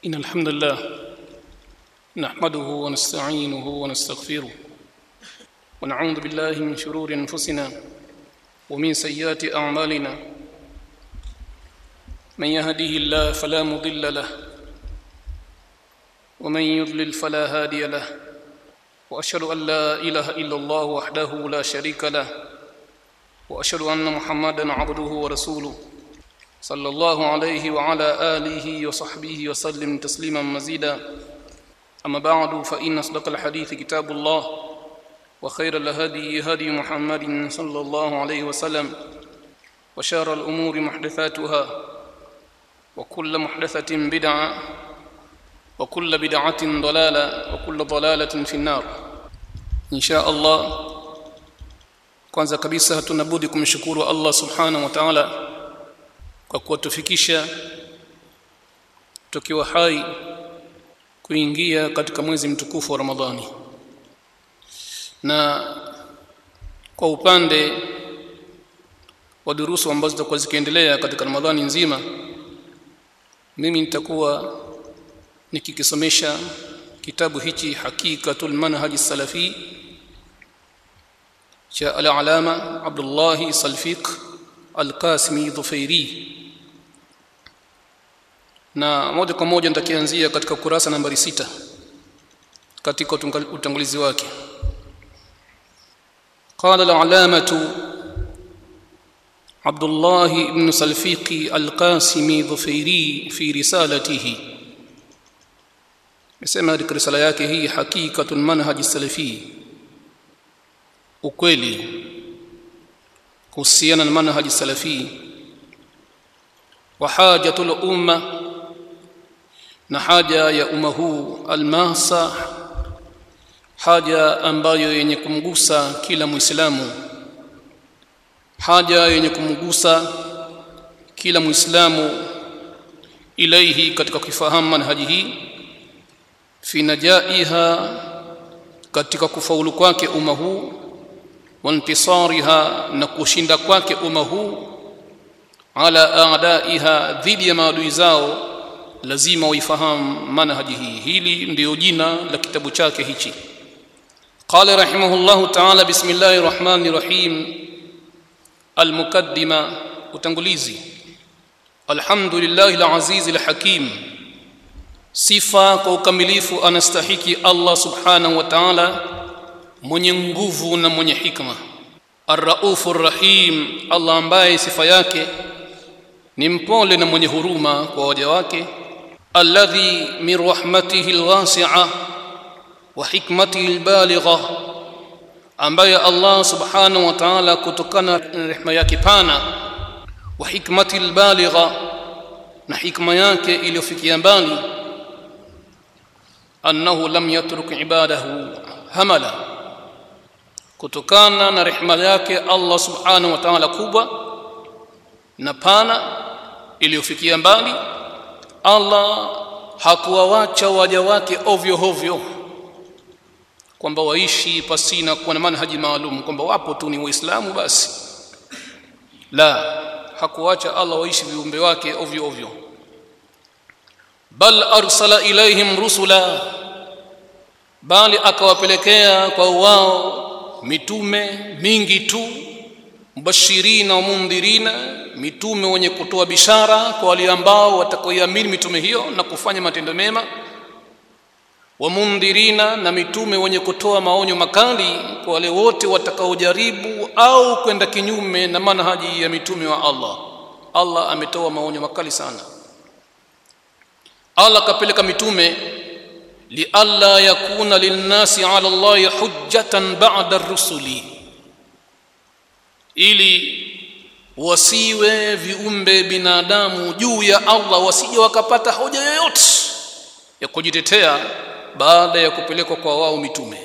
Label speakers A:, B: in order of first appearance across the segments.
A: إن الحمد لله نحمده ونستعينه ونستغفره ونعوذ بالله من شرور أنفسنا ومن سيئات أعمالنا من يهده الله فلا مضل له ومن يضلل فلا هادي له وأشهد أن لا إله إلا الله وحده لا شريك له وأشهد أن محمدا عبده ورسوله صلى الله عليه وعلى آله وصحبه وسلم تسليما مزيدا أما بعد فإن أصدق الحديث كتاب الله وخير الهدي هدي محمد صلى الله عليه وسلم وشار الأمور محدثاتها وكل محدثة بدعة وكل بدعة ضلالة وكل ضلالة في النار إن شاء الله kwanza kabisa hatuna budi kumshukuru Allah subhanahu wa ta'ala kwa kuwatufikisha tukiwa hai kuingia katika mwezi mtukufu wa Ramadhani na kwa upande wa durusu ambazo zitakuwa zikiendelea katika Ramadhani nzima mimi nitakuwa nikikisomesha kitabu hichi Hakikatul Manhaj Salafi cha al-alama Abdullah Salfiq Al-Qasimi Dhufairi na moja kwa moja nitakianzia katika kurasa nambari sita katika utangulizi wake قال العلامة عبد الله بن سلفيق القاسمي ظفيري في رسالته يسمى katika risala yake hii hakikatul manhaj salafi ukweli kuhusiana na manhaj salafi wa hajatul umma na haja ya umma huu almasa haja ambayo yenye kumgusa kila muislamu haja yenye kumgusa kila muislamu ilaihi katika kufahamu manhaji hii fi najaiha katika kufaulu kwake umma huu wantisariha na kushinda kwake umma huu ala a'daiha dhidi ya maadui zao lazima waifahamu manhaji hii hili ndiyo jina la kitabu chake hichi قال رحمه الله تعالى بسم الله الرحمن الرحيم المقدمة utangulizi الحمد لله العزيز الحكيم sifa kwa ukamilifu anastahiki Allah subhanahu wa ta'ala mwenye nguvu na mwenye hikma arraufur rahim Allah ambaye sifa yake ni mpole na mwenye huruma kwa waja wake alladhi min rahmatihi alwasi'a wa hikmatihi albaligha ambaye Allah subhanahu wa ta'ala kutokana na rehema yake pana wa hikmati albaligha na hikma yake iliyofikia mbali annahu lam yatruk ibadahu hamala kutokana na rehema yake Allah subhanahu wa ta'ala kubwa na pana iliyofikia mbali Allah hakuwawacha waja wake ovyo ovyo kwamba waishi pasina kuwa na manhaji maalum kwamba wapo tu ni waislamu basi la hakuwacha Allah waishi viumbe wake ovyo ovyo bal arsala ilaihim rusula bali akawapelekea kwa wao mitume mingi tu mubashirina wa mundhirina mitume wenye kutoa bishara kwa wale ambao watakaoiamini mitume hiyo na kufanya matendo mema wa mundhirina na mitume wenye kutoa maonyo makali kwa wale wote watakaojaribu au kwenda kinyume na manhaji ya mitume wa Allah Allah ametoa maonyo makali sana Allah kapeleka mitume lialla yakuna linnasi ala Allah hujjatan ba'da ar-rusuli ili wasiwe viumbe binadamu juu ya Allah wasije wakapata hoja yoyote ya kujitetea baada ya kupelekwa kwa wao mitume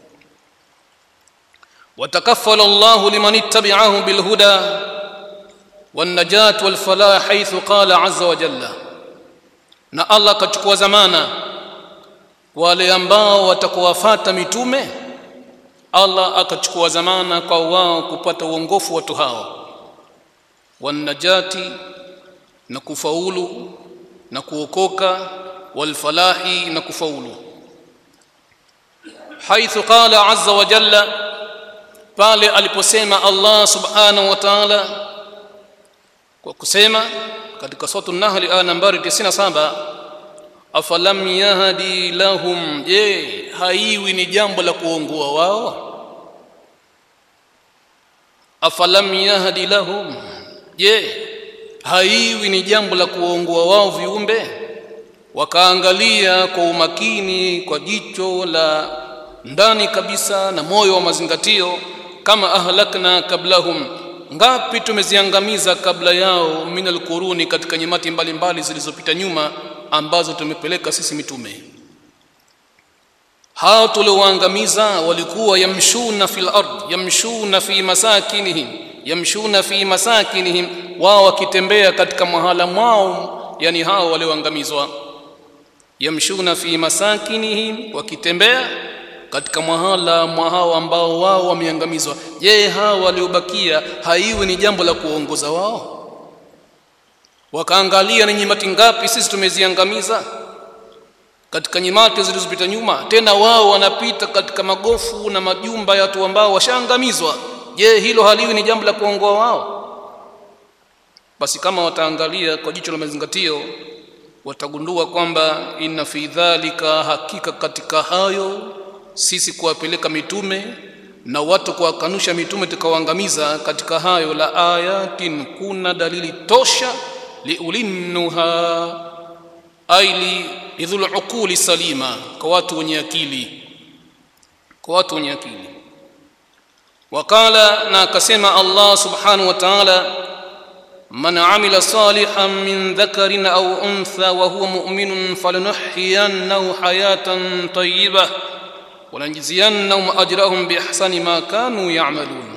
A: watakaffala Allah liman ittabi'ahu bilhuda والنجاة والفلاح حيث قال عز وجل na Allah kachukua zamana wale ambao watakuwafata mitume Allah akachukua zamana kwa wao kupata uongofu watu hao wanajati na kufaulu na kuokoka walfalahi na kufaulu haithu qala azza wa jalla pale aliposema Allah subhanahu wa ta'ala kwa kusema katika sura an-nahl aya nambari 97 afalam yahdi lahum je haiwi ni jambo la kuongoa wao afalam yahdi lahum je haiwi ni jambo la kuongoa wao viumbe wakaangalia kwa umakini kwa jicho la ndani kabisa na moyo wa mazingatio kama ahlakna kablahum ngapi tumeziangamiza kabla yao min alquruni katika nyamati mbalimbali zilizopita nyuma ambazo tumepeleka sisi mitume hao tuliowaangamiza walikuwa yamshuna fil ard yamshuna fi masakinihim yamshuna fi masakinihim wao wakitembea katika mahala mwao yani hao walioangamizwa yamshuna fi masakinihim wakitembea katika mahala mwa hao ambao wao wameangamizwa je hao waliobakia haiwi ni jambo la kuongoza wao wakaangalia ni nyimati ngapi sisi tumeziangamiza katika nyimati zilizopita nyuma tena wao wanapita katika magofu na majumba ya watu ambao washaangamizwa je hilo haliwi ni jambo la kuongoa wao basi kama wataangalia kwa jicho la mazingatio watagundua kwamba inna fi dhalika hakika katika hayo sisi kuwapeleka mitume na watu kuwakanusha mitume tukawaangamiza katika hayo la ayatin kuna dalili tosha liulinnuha aili lidhul uquli salima kwa watu wenye akili kwa watu wenye akili wakala na akasema Allah subhanahu wa ta'ala man amila salihan min dhakarin au untha wa huwa mu'minun falanuhyiyannahu hayatan tayyibah ولنجزينهم أجرهم بإحسان ما كانوا يعملون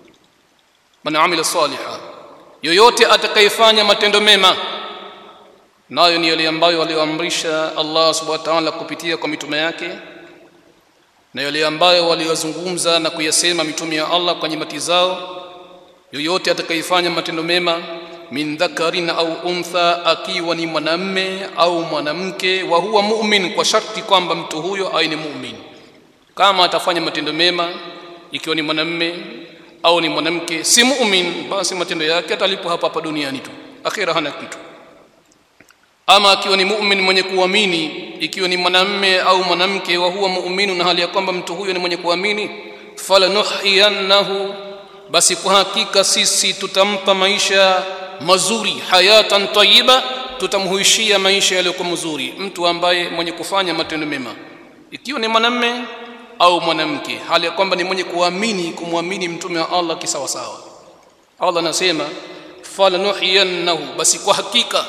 A: من عمل صالحا yoyote atakayefanya matendo mema nayo ni yale ambayo walioamrisha Allah subhanahu wa ta'ala kupitia kwa mitume yake na yale ambayo waliyozungumza na kuyasema mitume ya Allah kwa nyimati zao yoyote atakayefanya matendo mema min dhakarin au untha akiwa ni mwanamme au mwanamke wa huwa mu'min kwa sharti kwamba mtu huyo awe ni mu'min kama atafanya matendo mema ikiwa ni mwanamme au ni mwanamke si mu'min basi matendo yake atalipwa hapa hapa duniani tu akhira hana kitu ama akiwa ni mu'min mwenye kuamini ikiwa ni mwanamme au mwanamke wa huwa mu'minu na hali ya kwamba mtu huyo ni mwenye kuamini falanuhyiyannahu basi kwa hakika sisi tutampa maisha mazuri hayatan tayyiba tutamhuishia maisha yaliyokuwa mazuri mtu ambaye mwenye kufanya matendo mema ikiwa ni mwanamme au mwanamke hali ya kwamba ni mwenye kuamini kumwamini mtume wa Allah kisawa sawa Allah anasema falanuhyiyannahu basi kwa hakika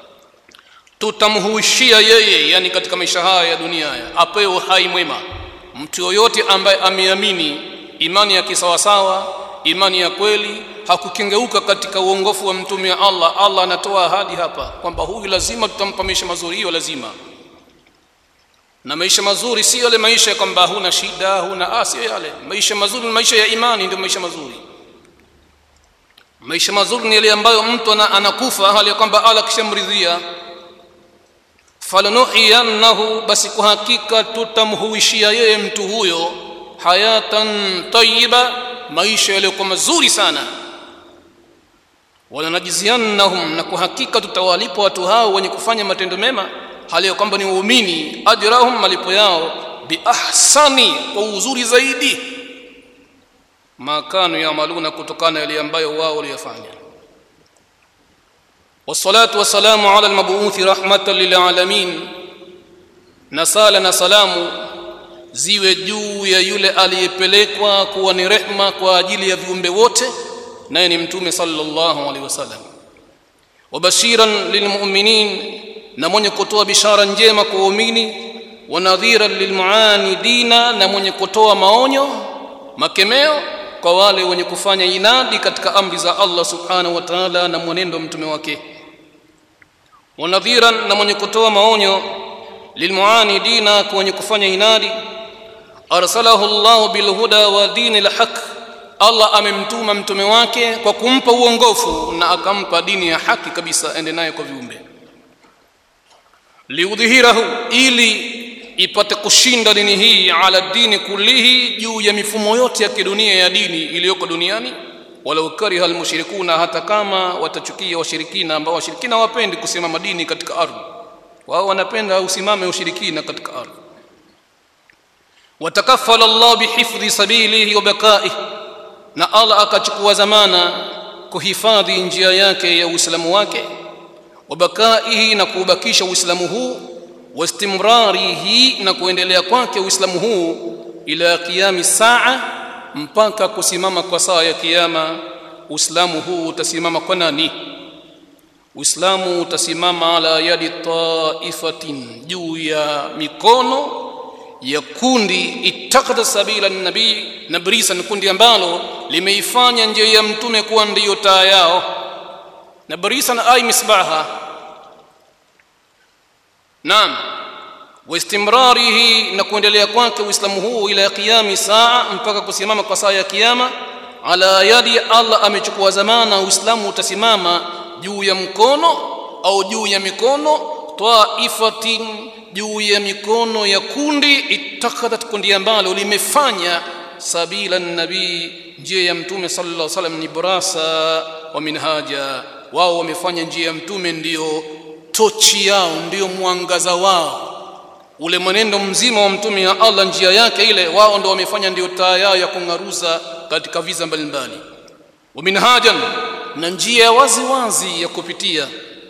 A: tutamhuishia yeye yani katika maisha haya ya dunia haya apewe uhai mwema mtu yoyote ambaye ameamini imani ya kisawasawa imani ya kweli hakukengeuka katika uongofu wa mtume wa Allah Allah anatoa ahadi hapa kwamba huyu lazima tutampa maisha mazuri hiyo lazima na maisha mazuri si yale maisha kwamba huna shida huna asi yale maisha mazuri ni maisha ya imani ndio maisha mazuri maisha mazuri ni yale ambayo mtu anakufa hali ya kwamba Allah kishamridhia falanuhiyannahu basi kwa hakika tutamhuishia yeye mtu huyo hayatan tayyiba maisha yaliyokuwa mazuri sana walanajziyannahum na kwa hakika tutawalipa watu hao wenye kufanya matendo mema hali ya kwamba ni waumini ajrahum malipo yao biahsani kwa uzuri zaidi makanu yamaluna kutokana yale ambayo wao waliyafanya والصلاة والسلام على المبعوث رحمة للعالمين نسال نسلام ziwe juu ya yule aliyepelekwa kuwa ni rehma kwa ajili ya viumbe wote naye ni mtume sallallahu alaihi wasallam wabashiran lilmu'minin na mwenye kutoa bishara njema kwa waumini wa nadhiran lilmuanidina na mwenye kutoa maonyo makemeo kwa wale wenye kufanya inadi katika amri za Allah subhanahu wa ta'ala na mwenendo mtume wake wa nadhiran na mwenye kutoa maonyo lilmuanidina kwa wenye kufanya inadi arsalahu Allah bilhuda wa dinil haq Allah amemtuma mtume wake kwa kumpa uongofu na akampa dini ya haki kabisa ende naye kwa viumbe liudhihirahu ili ipate kushinda dini hii ala dini kullihi juu ya mifumo yote ya kidunia ya dini iliyoko duniani walau kariha almushrikuna hata kama watachukia washirikina ambao washirikina wapendi kusimama dini katika ardhi wao wanapenda usimame ushirikina katika ardhi watakaffala Allah bihifdhi sabilihi wa bakaihi na Allah akachukua zamana kuhifadhi njia yake ya Uislamu wake wa bakaihi na kuubakisha Uislamu huu wastimrarihi na kuendelea kwake Uislamu huu ila qiyami saa mpaka kusimama kwa saa ya kiyama Uislamu huu utasimama kwa nani Uislamu utasimama ala yadi taifatin juu ya mikono ya kundi itakada sabila nabii nabrisan kundi ambalo limeifanya njia ya mtume kuwa ndiyo taa yao nabrisan ay misbaha naam واستمراره na kuendelea kwake uislamu huu ila qiyami saa mpaka kusimama kwa saa ya kiyama ala yadi Allah amechukua zamana uislamu utasimama juu ya mkono au juu ya mikono taifatin juu ya mikono ya kundi itakhadat kundi ambalo limefanya sabila nabii njia ya mtume sallallahu alaihi wasallam ni burasa wa minhaja wao wamefanya njia ya mtume ndiyo tochi yao ndiyo mwangaza wao ule mwenendo mzima wa mtume ya Allah njia yake ile wao ndio wamefanya ndio taa yao ya kung'aruza katika visa mbalimbali wa minhajan na njia wazi wazi ya kupitia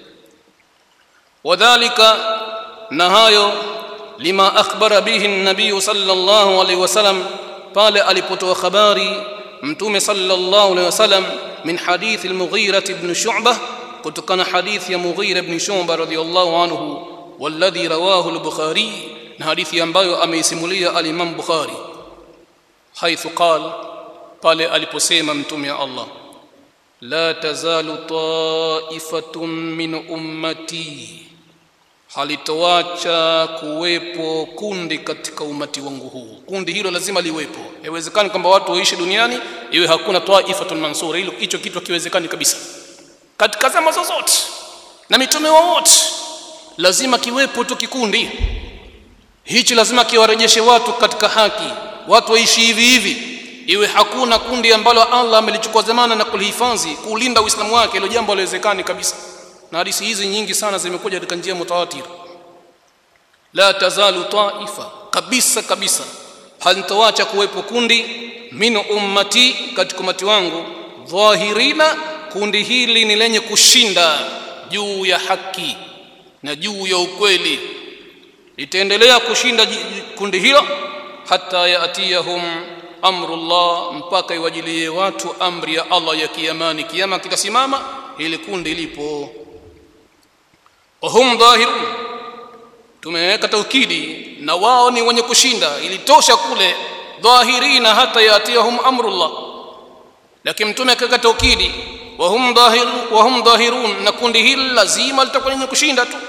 A: wadhalika na hayo lima akhbara bihi nabii sallallahu alaihi wasallam pale alipotoa habari mtume sallallahu alaihi wasallam min hadith al-Mughira ibn Shu'bah kutokana hadithi ya Mughira ibn Shu'bah radhiyallahu anhu والذي رواه البخاري حديث ambayo ameisimulia al-Imam Bukhari حيث قال pale aliposema mtume wa Allah la tazalu ta'ifatun min ummati halitoacha kuwepo kundi katika umati wangu huu kundi hilo lazima liwepo haiwezekani kwamba watu waishi duniani iwe hakuna ta'ifatun mansura hilo hicho kitu hakiwezekani kabisa katika zama zozote na mitume wote lazima kiwepo tu kikundi hichi lazima kiwarejeshe watu katika haki watu waishi hivi hivi iwe hakuna kundi ambalo Allah amelichukua zamana na kulihifadhi kulinda uislamu wake hilo jambo haliwezekani kabisa na hadithi hizi nyingi sana zimekuja katika njia mutawatir la tazalu taifa kabisa kabisa halitoacha kuwepo kundi min ummati katika umati wangu dhahirina kundi hili ni lenye kushinda juu ya haki na juu ya ukweli litaendelea kushinda kundi hilo hata yaatiyahum amrullah mpaka iwajilie watu amri ya Allah ya kiyamani kiyama kitasimama ili kundi lipo wahum dhahirun tumeweka taukidi na wao ni wenye kushinda ilitosha kule dhahirina hata yaatiyahum amrullah lakini mtume akaweka taukidi wahum dhahiru wahum dhahirun na kundi hili lazima litakuwa lenye kushinda tu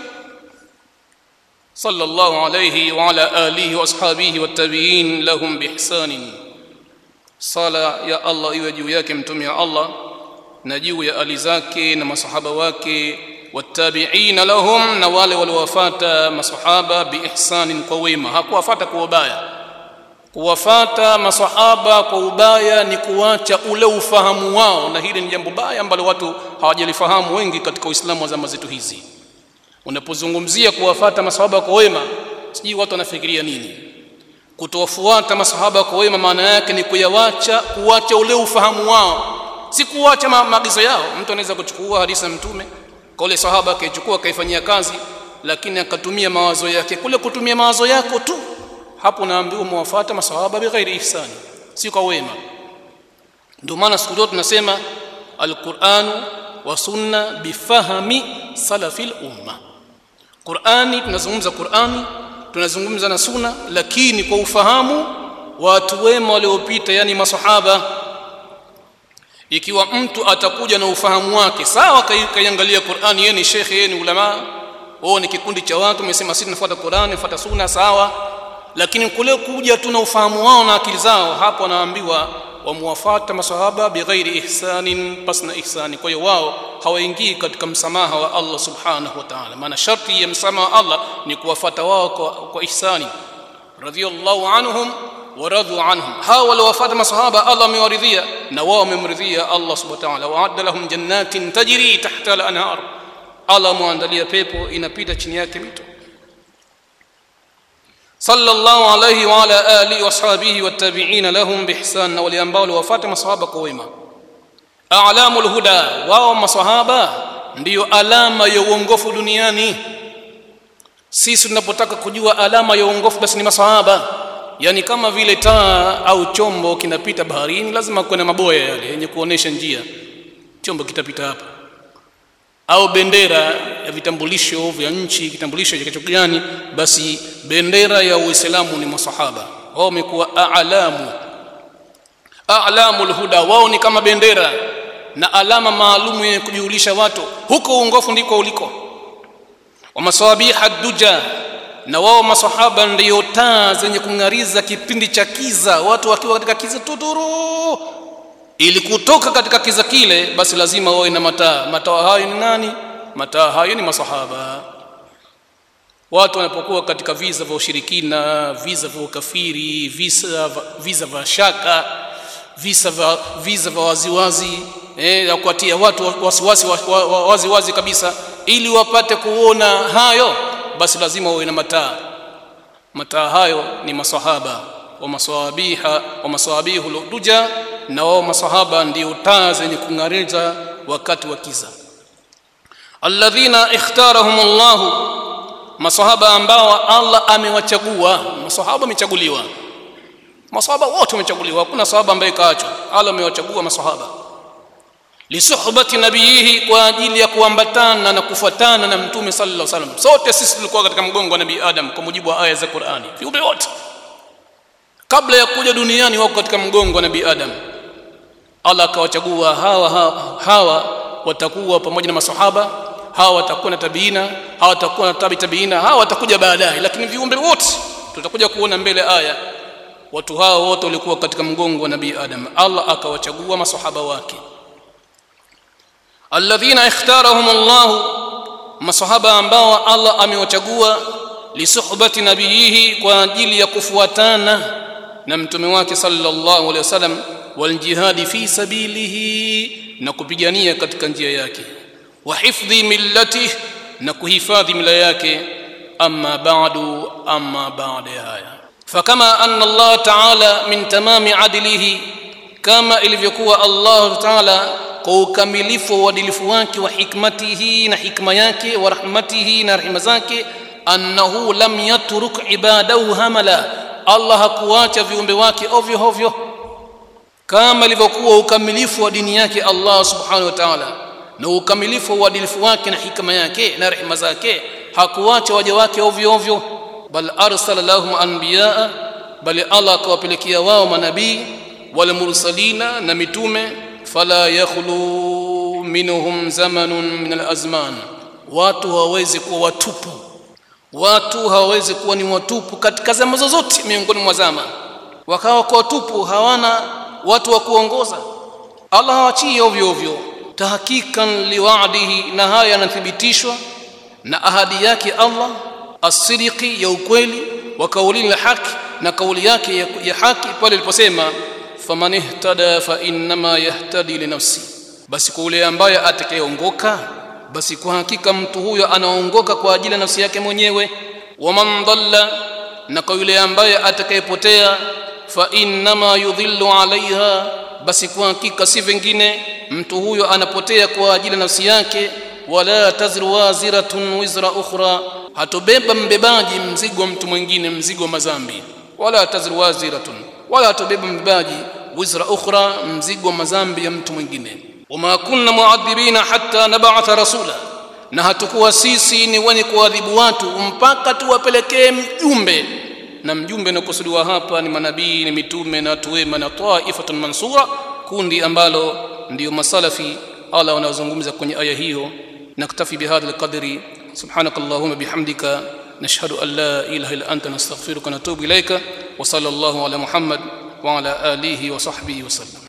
A: صلى الله عليه وعلى آله وأصحابه والتابعين لهم بإحسان صلاة يا الله iwe juu yake mtume ya Allah na juu ya ali zake na masahaba wake wattabi'in lahum na wale waliowafuata masahaba biihsanin kwa wema hakuwafuata kwa ubaya kuwafata masahaba kwa ubaya ni kuacha ule ufahamu wao na hili ni jambo baya ambalo watu hawajalifahamu wengi katika Uislamu wa zama zetu hizi unapozungumzia kuwafata masahaba kwa wema sijui watu wanafikiria nini kutowafuata masahaba kwa wema maana yake ni kuyawacha kuacha ule ufahamu wao si kuacha maagizo yao mtu anaweza kuchukua hadithi ya mtume kwa ule sahaba akaichukua akaifanyia kazi lakini akatumia mawazo yake kule kutumia mawazo yako tu hapo naambiwa muwafuata masahaba bighairi ihsani si kwa wema ndio maana siku zote tunasema alquranu wa sunna bifahami salafil umma Qur'ani tunazungumza Qur'ani tunazungumza na sunna lakini kwa ufahamu watu wema waliopita yani masahaba ikiwa mtu atakuja na ufahamu wake sawa kaiangalia Qur'ani yeye ni shekhe yeye ni ulama wao ni kikundi cha watu umesema sisi tunafuata Qur'ani fuata sunna sawa lakini kule kuja tu na ufahamu wao na akili zao hapo anaambiwa wamuwafata masahaba bighairi ihsanin pasna ihsani kwa hiyo wao hawaingii katika msamaha wa Allah subhanahu wa ta'ala maana sharti ya msamaha wa Allah ni kuwafata wao kwa, kwa ihsani radhiyallahu anhum waradhu anhum hawa waliwafata masahaba Allah amewaridhia na wao wamemridhia Allah subhanahu wa ta'ala wa'adda lahum jannatin tajri tahta al-anhar Allah muandalia pepo inapita chini yake mito sallallahu alayhi wa ala alihi washabihi wattabi'ina lahum biihsan na wale ambao waliwafuata masahaba kwa wema a'lamul huda wao masahaba ndiyo alama ya uongofu duniani sisi tunapotaka kujua alama ya uongofu basi ni masahaba yani kama vile taa au chombo kinapita baharini lazima kuwe na maboya yale yenye kuonesha njia chombo kitapita hapa au bendera ya vitambulisho vya nchi kitambulisho cha kitu gani basi bendera ya uislamu ni masahaba wao wamekuwa a'lamu a'lamul huda wao ni kama bendera na alama maalumu yenye kujulisha watu huko uongofu ndiko uliko wa masawabiha duja na wao masahaba ndio taa zenye kung'ariza kipindi cha kiza watu wakiwa katika kiza tuturu ili kutoka katika kiza kile basi lazima wawe na mataa mataa hayo ni nani mataa hayo ni masahaba watu wanapokuwa katika visa vya ushirikina visa vya ukafiri visa visa vya shaka visa vya visa vya waziwazi eh ya kuatia watu wasiwasi waziwazi wazi kabisa ili wapate kuona hayo basi lazima wawe na mataa mataa hayo ni masahaba wa masawabiha wa masawabihu luduja na wao masahaba ndio taa zenye kung'ariza wakati wa kiza alladhina ikhtarahum Allah masahaba ambao Allah amewachagua masahaba wamechaguliwa masahaba wote wamechaguliwa hakuna sahaba ambaye kaachwa Allah amewachagua masahaba lisuhbati nabiyihi kwa ajili ya kuambatana na kufuatana na mtume sallallahu alaihi wasallam sote sisi tulikuwa katika mgongo wa nabii Adam kwa mujibu wa aya za Qur'ani viumbe wote kabla ya kuja duniani wako katika mgongo wa nabii Adam Allah akawachagua hawa, hawa hawa watakuwa pamoja na masahaba hawa watakuwa na tabiina hawa watakuwa na tabi tabiina hawa watakuja baadaye lakini viumbe wote tutakuja kuona mbele aya watu hao wote walikuwa katika mgongo wa nabii Adam Allah akawachagua masahaba wake alladhina ikhtarahum Allah masahaba ambao Allah amewachagua lisuhbati nabiyihi kwa ajili ya kufuatana na mtume wake sallallahu alaihi wasallam waljihadi fi sabilihi na kupigania katika njia yake wa hifdhi millati na kuhifadhi mila yake amma ba'du amma ba'da haya fakama anna Allah ta'ala min tamami adlihi kama ilivyokuwa Allah ta'ala kwa ukamilifu wa uadilifu wake wa hikmatihi na hikma yake wa rahmatihi na rehema zake annahu lam yatruk ibadahu hamala Allah hakuacha viumbe wake ovyo ovyo kama ilivyokuwa ukamilifu wa dini yake Allah subhanahu wa ta'ala na ukamilifu wa uadilifu wake na hikma yake na rehema zake hakuacha waja wake ovyo ovyo bal arsala lahum anbiyaa bali Allah akawapelekea wao manabii wal mursalina na mitume fala yakhlu minhum zamanun min alazman watu hawawezi kuwa watupu watu hawawezi kuwa ni watupu katika zama zozote miongoni mwa zama wakawa kwa watupu hawana watu wa kuongoza Allah hawachii ovyo ovyo tahqiqan liwa'dihi na haya yanathibitishwa na ahadi yake Allah as-sidqi ya ukweli wa kauli la haki na kauli yake ya, ya haki pale aliposema faman ihtada fa innama yahtadi li nafsi basi kwa yule ambaye atakayeongoka basi kwa hakika mtu huyo anaongoka kwa ajili ya nafsi yake mwenyewe waman dhalla na kwa yule ambaye atakayepotea fa innama yudhillu alaiha basi kwa hakika si vingine mtu huyo anapotea kwa ajili ya nafsi yake wala tazru waziratun wizra ukhra hatobeba mbebaji mzigo wa mtu mwingine mzigo wa mazambi wala tazru waziratun wala hatobeba mbebaji wizra ukhra mzigo wa mazambi ya mtu mwingine wama kunna muadhibina hatta nab'atha rasula na hatukuwa sisi ni wenye kuadhibu watu mpaka tuwapelekee mjumbe na mjumbe unakusudiwa hapa ni manabii ni mitume na watu wema na taifatun mansura kundi ambalo ndiyo masalafi Allah wanazungumza kwenye aya hiyo naktafi bihadha alqadri subhanakallahumma bihamdika nashhadu an la ilaha illa anta nastaghfiruka wa natubu ilaika wa sallallahu ala muhammad wa ala alihi wa sahbihi wasallam